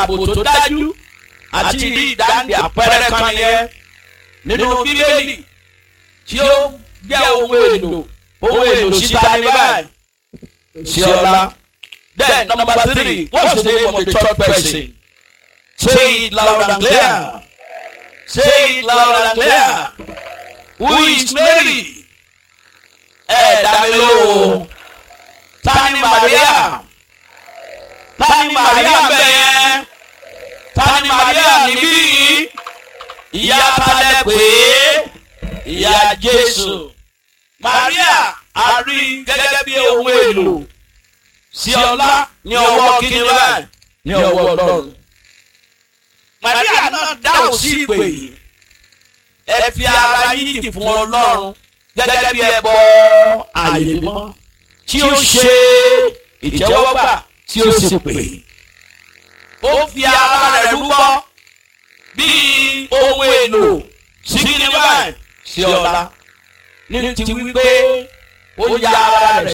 ààbò tó dájú àti rí ìdáǹdè àpẹẹrẹ kan yẹn nínú bíbélì tí ó jẹ́ ohun èlò ohun èlò síta ní báyìí sí ọlá. Then number three, what's the name of the third person? Say it loud and clear. Say it loud and clear. Who is Mary? Ẹ dá mi lóhùn. Ta ni Maria? Ta ni Maria bẹ́ẹ̀? Ta ni Maria níbí yìí? Ìyá talẹ̀ pé ìyá Jésù. Maria a rí gẹ́gẹ́ bí ohun èlò sí ọlá ní ọwọ́ kíni báyìí ní ọwọ́ Ọlọ́run. Maria náà dáhùn sí ìpè yìí ẹ fi ara yíyì fún Ọlọ́run gẹ́gẹ́ bí ẹbọ àyè mọ́ tí ó ṣe ìjẹ́wọ́gbà tí ó sì pè. ó fi ara rẹ̀ rúbọ bíi ohun èlò sí kíni báyìí sí ọlá ní ti wípé ó ya ara rẹ̀